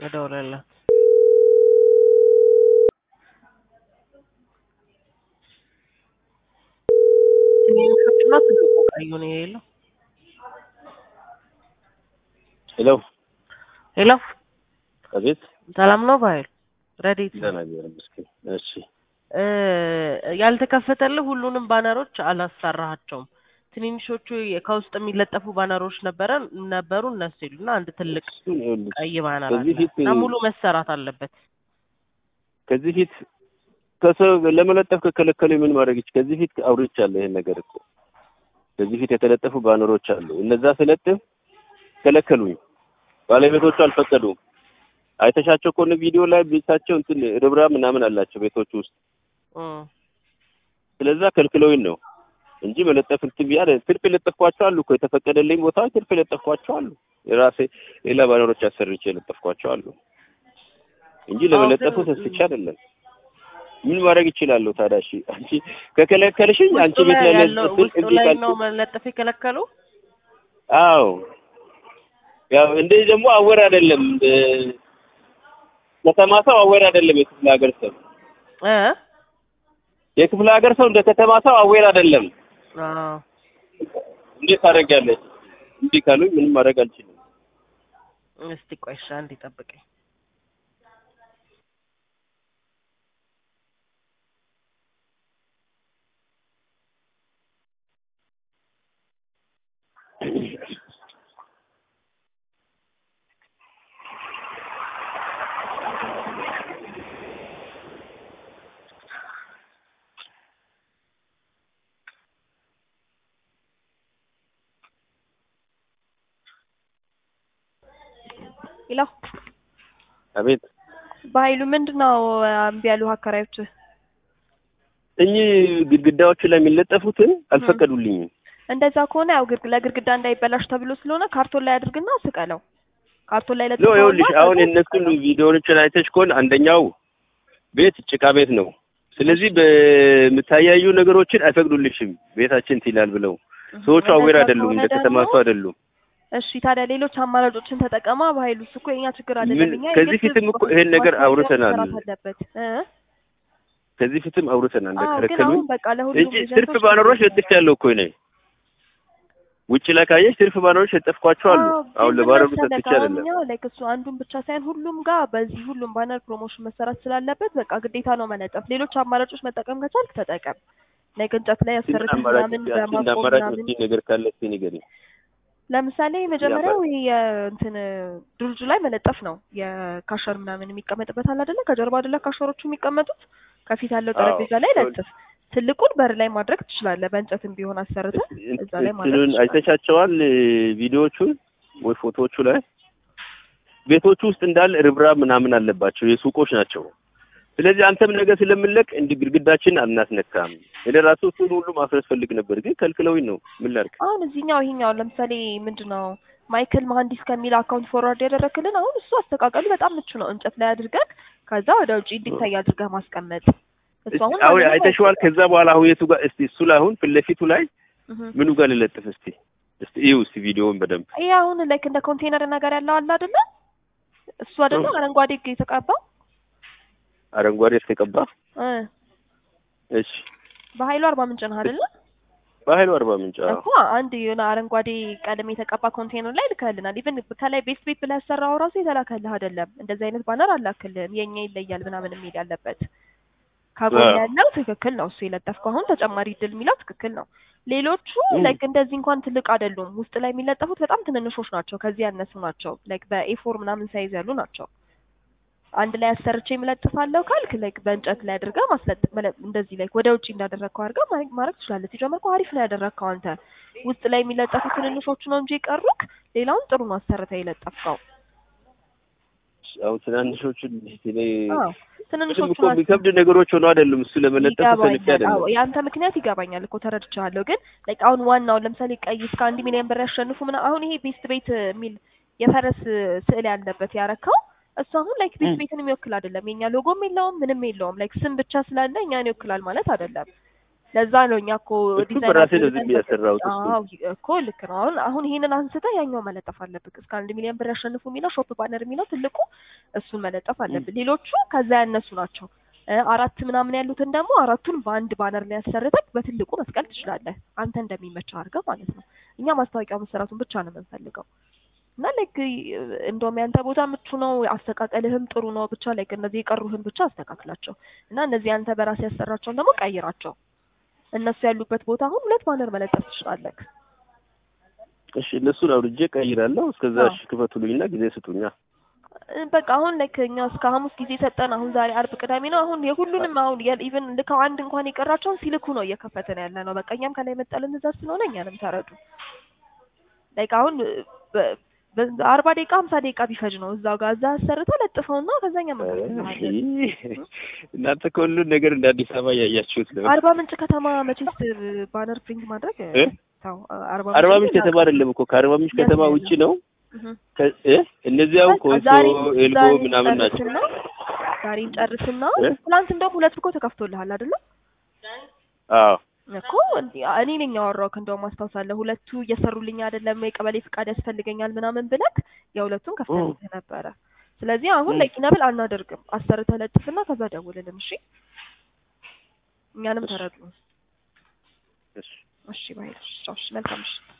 ልደውልልህ። ትንንሾቹና ትልቁ ቀዩ ነው የሌለው። ሄሎ ሄሎ አቤት። ሰላም ነው ባይል ረዴት ነው። ደህና እግዚአብሔር ይመስገን። እሺ እ ያልተከፈተልህ ሁሉንም ባነሮች አላሰራሃቸውም። ትንንሾቹ የ- ከውስጥ የሚለጠፉ ባነሮች ነበረ ነበሩ እነሱ የሉና አንድ ትልቅ እሱን ይኸውልሽ ቀይ ባነር ከዚህ አለ ፊት እና ሙሉ መሰራት አለበት። ከዚህ ፊት ከሰው ለመለጠፍ ከከለከሉ ምን ማድረግ ይች ከዚህ ፊት አውርቻለሁ ይሄን ነገር እኮ ከዚህ ፊት የተለጠፉ ባነሮች አሉ። እነዛ ስለጥፍ ከለከሉኝ። ባለቤቶቹ አልፈቀዱም። አይተሻቸው ከሆነ ቪዲዮ ላይ ቤታቸው እንትን ርብራ ምናምን አላቸው ቤቶቹ ውስጥ እም። ስለዛ ከልክለውኝ ነው እንጂ መለጠፍ እንትን ብያ ትርፍ የለጠፍኳቸው አሉ እኮ የተፈቀደልኝ ቦታ ትርፍ የለጠፍኳቸው አሉ። የራሴ ሌላ ባነሮች አሰርቼ የለጠፍኳቸው አሉ እንጂ ለመለጠፉ አዎ፣ ግን- ተስቼ አይደለም። ምን ማድረግ ይችላለሁ ታዲያ? እሺ አንቺ ከከለከልሽኝ አንቺ ውስጡ ቤት ላይ ላይ ያለው ለጥፍ ውስጡ እምቢ ላይ ካልኩ ነው መለጠፍ የከለከሉ። አዎ ያው እንደዚህ ደግሞ አወር አይደለም እንደ- ከተማ ሰው አወር አይደለም። የክፍለ ሀገር ሰው እ የክፍለ ሀገር ሰው እንደ ከተማ ሰው አወር አይደለም። አዎ እንዴት ታደርጊያለሽ? እንዲህ ካሉኝ ምንም ማድረግ አልችልም። እስቲ ቆይ እሺ፣ አንዴ ጠብቀኝ። ይለው አቤት በኃይሉ ምንድን ነው እምቢ ያሉ አከራዮች? እኚህ ግድግዳዎቹ ላይ የሚለጠፉትን አልፈቀዱልኝም። እንደዛ ከሆነ ያው ግርግ ለግርግዳ እንዳይበላሽ ተብሎ ስለሆነ ካርቶን ላይ አድርግና ስቀለው። ካርቶን ላይ ሎ ለጥፈውና ይኸውልሽ አሁን ከዛ የእነሱን ስቀለው። ቪዲዮዎችን አይተሽ ከሆነ አንደኛው ቤት ጭቃ ቤት ነው። ስለዚህ በምታያዩ ነገሮችን አይፈቅዱልሽም ቤታችን እንትን ይላል ብለው ሰዎቹ እንደዛ አዌር አይደሉም፣ ከሆነ እንደ ከተማ ደግሞ ሰው አይደሉም። እሺ ታዲያ ሌሎች አማራጮችን ተጠቀማ። በኃይሉ እሱ እኮ የኛ ችግር አይደለም። ምን- እኛ ከዚህ የግድ ፊትም እኮ ይሄን ነገር ማስታወቂያ አውርተናል። መሰራት አለበት እ ከዚህ ፊትም አውርተናል አዎ ግን እንደከለከሉኝ አሁን በቃ ለሁሉም እንጂ ትርፍ ኤጀንቶች ባነሮች ለጥፍ ያለው እኮ ነኝ። ውጭ ላይ ካየሽ ትርፍ ባነሮች ለጠፍኳቸው አሉ። አዎ፣ አሁን ግን ለባነሩ ምን መሰለህ ሰጥቼ አሁን አይደለም። እኛ ላይክ እሱ አንዱን ብቻ ሳይሆን ሁሉም ጋር በዚህ ሁሉም ባነር ፕሮሞሽን መሰራት ስላለበት በቃ ግዴታ ነው መለጠፍ። ሌሎች አማራጮች መጠቀም ከቻልክ ተጠቀም። ላይክ እንጨት ላይ ምን ያሰርተህ አማራጭ ምናምን እስኪ አንቺ እንደ በማቆም አማራጭ ምናምን የምትይኝ ነገር ካለ እስኪ ንገሪኝ። ለምሳሌ መጀመሪያው ይሄ የእንትን ድርጁ ላይ መለጠፍ ነው። የካሸር ምናምን የሚቀመጥበት አለ አይደለ? ከጀርባ አይደለ ካሸሮቹ የሚቀመጡት? ከፊት ያለው አዎ። ጠረጴዛ ላይ ለጥፍ። ትልቁን በር ላይ ማድረግ ትችላለህ። በእንጨትም ቢሆን አሰርተህ እዛ ላይ ማድረግ እንትኑን ትችላለህ። አይተሻቸዋል ቪዲዮዎቹን ወይ ፎቶዎቹ ላይ ቤቶቹ ውስጥ እንዳለ ርብራብ ምናምን አለባቸው የሱቆች ናቸው። ስለዚህ አንተም ነገ ስለምንለቅ እንዲህ ግድግዳችን አናስነካም። እኔ ራሱ እሱን ሁሉ ማፍረስ ፈልግ ነበር፣ ግን ከልክለውኝ ነው። ምን ላድርግ? አሁን እዚህኛው ይሄኛው ለምሳሌ ምንድን ነው ማይክል መሀንዲስ ከሚል አካውንት ፎርዋርድ ያደረክልን አሁን እሱ አስተቃቀሉ በጣም ምቹ ነው። እንጨት ላይ አድርገህ ከዛ ወደ ውጭ እንዲታይ አድርገህ ማስቀመጥ እሱ አሁን አሁን ማንንም አይተሽዋል። አይጎዳም። ከዛ በኋላ አሁን የቱ ጋር እስቲ እሱ ላይ አሁን ፊት ለፊቱ ላይ እህ። ምኑ ጋር ልለጥፍ? እስቲ እስቲ እዩ እስቲ ቪዲዮውን በደንብ ይሄ አሁን ላይክ እንደ ኮንቴነር ነገር ያለው አለ አይደለ? እሱ አይደለ እ። አረንጓዴ የተቀባው አረንጓዴ የተቀባ እ እሺ፣ በኃይሉ አርባ ምንጭ ነው አይደለ? በኃይሉ አርባ ምንጭ አዎ። እኮ አንድ የሆነ አረንጓዴ ቀለም የተቀባ ኮንቴነር ላይ ልከልናል። ኢቭን ከላይ ቤስት ቤት ብለህ ያሰራው ራሱ የተላከልህ አይደለም። እንደዚህ አይነት ባነር አላክልህም። የኛ ይለያል ምናምን የሚል ያለበት ከጎን አዎ። ያለው ትክክል ነው። እሱ የለጠፍከው አሁን ተጨማሪ ድል የሚለው ትክክል ነው። ሌሎቹ እ። ላይክ እንደዚህ እንኳን ትልቅ አይደሉም። ውስጥ ላይ የሚለጠፉት በጣም ትንንሾች ናቸው። ከዚህ ያነሱ ናቸው። ላይክ በኤፎር ምናምን ሳይዝ ያሉ ናቸው። አንድ ላይ አሰርቼ የምለጥፋለሁ ካልክ ላይክ በእንጨት ላይ አድርገህ ማስለጥ መለ- እንደዚህ ላይክ ወደ ውጭ እንዳደረግከው አድርገህ ማድረግ ማድረግ ትችላለህ። ሲጀመር እኮ አሪፍ ነው ያደረግከው አንተ። ውስጥ ላይ የሚለጠፉ ትንንሾቹ ነው እንጂ የቀሩክ ሌላውን ጥሩ ነው አሰርተህ የለጠፍከው። አሁን ትናንሾቹን እኔ አዎ ምንም ትንንሾቹ እኮ የሚከብድ ነገሮች ሆኖ አይደሉም። እሱ ለመለጠፍ ፈልጌ ይገባኛል። አዎ አይደለም። የአንተ ምክንያት ይገባኛል እኮ ተረድቻለሁ። ግን ላይክ አሁን ዋናው ለምሳሌ ቀይ እስከ አንድ ሚሊዮን ብር ያሸንፉ ምና አሁን ይሄ ቤስት ቤት የሚል የፈረስ ስዕል ያለበት ያረካው እሱ አሁን ላይክ ቤስት ቤትን የሚወክል አይደለም። የኛ ሎጎም የለውም ምንም የለውም። ላይክ ስም ብቻ ስላለ እኛን ይወክላል ማለት አይደለም። ለዛ ነው እኛ እኮ እሱ ዲዛይን በራሴ ነው አድርገን ዝም ያሰራሁት እሱ። አዎ እኮ ልክ ነው። አሁን አሁን ይሄንን አንስተህ ያኛው መለጠፍ አለብህ። እስከ አንድ ሚሊዮን ብር ያሸንፉ የሚለው ሾፕ ባነር የሚለው ትልቁ እሱን መለጠፍ አለብህ። ሌሎቹ ከዛ ያነሱ ናቸው። እ አራት ምናምን ያሉትን ደግሞ አራቱን በአንድ ባነር ላይ ያሰርተህ በትልቁ መስቀል ትችላለህ። አንተ እንደሚመች አድርገህ ማለት ነው። እኛ ማስታወቂያ መሰራቱን ብቻ ነው የምንፈልገው። እና ላይክ እንደውም ያንተ ቦታ ምቹ ነው፣ አስተቃቀልህም ጥሩ ነው። ብቻ ላይክ እነዚህ የቀሩህን ብቻ አስተካክላቸው እና እነዚህ አንተ በራስህ ያሰራቸውን ደግሞ ቀይራቸው። እነሱ ያሉበት ቦታ አሁን ሁለት ባነር መለጠፍ ትችላለህ። እሺ እነሱን አውርጄ ቀይራለሁ። እስከዛ አዎ። እሺ ክፈቱልኝና ጊዜ ስጡኛ። እ በቃ አሁን ላይክ እኛ እስከ ሐሙስ ጊዜ ሰጠን። አሁን ዛሬ አርብ፣ ቅዳሜ ነው። አሁን የሁሉንም አሁን ኢቭን ልከው አንድ እንኳን የቀራቸውን ሲልኩ ነው እየከፈተን ያለ ነው። በቃ እኛም ከላይ መጣልን ትእዛዝ ስለሆነ እኛንም ተረዱ። ላይክ አሁን በ- በ- አርባ ደቂቃ ሀምሳ ደቂቃ ቢፈጅ ነው እዛው ጋር እዛ አሰርተህ ለጥፈውና ከዛኛ መለስልሃለን። እናንተ ከሁሉን ነገር እንደ አዲስ አበባ እያያችሁት ነው። አርባ ምንጭ ከተማ መቼስ ባነር ፕሪንት ማድረግ እ? ተው፣ አርባ አርባ ምንጭ ምንጭ ከተማ አይደለም እኮ ከአርባ ምንጭ ከተማ የት ውጪ ነው። እህ። ከ- እ? እነዚህ አሁን በቃ ኮንሶ ዛሬ ኤልቦ ዛሬ ምናምን ናቸው። እንጨርስና ዛሬ እንጨርስና እ? ትናንት እንደውም ሁለት ብኮ ተከፍቶልሃል አይደለ? አዎ እኮ እንዲ- እኔ ነኝ ያወራሁት። እንደውም አስታውሳለሁ ሁለቱ እየሰሩልኝ አይደለም የቀበሌ ፍቃድ ያስፈልገኛል ምናምን ብለክ የሁለቱን ከፍተልኝ ነበረ። ስለዚህ አሁን እ። ለቂነብል አናደርግም። አሰርተህ ለጥፍና ከዛ ደውልልን። እሺ፣ እኛንም እሺ። ተረዱ። እሺ እሺ ባይ። እሺ፣ መልካም ምሽት።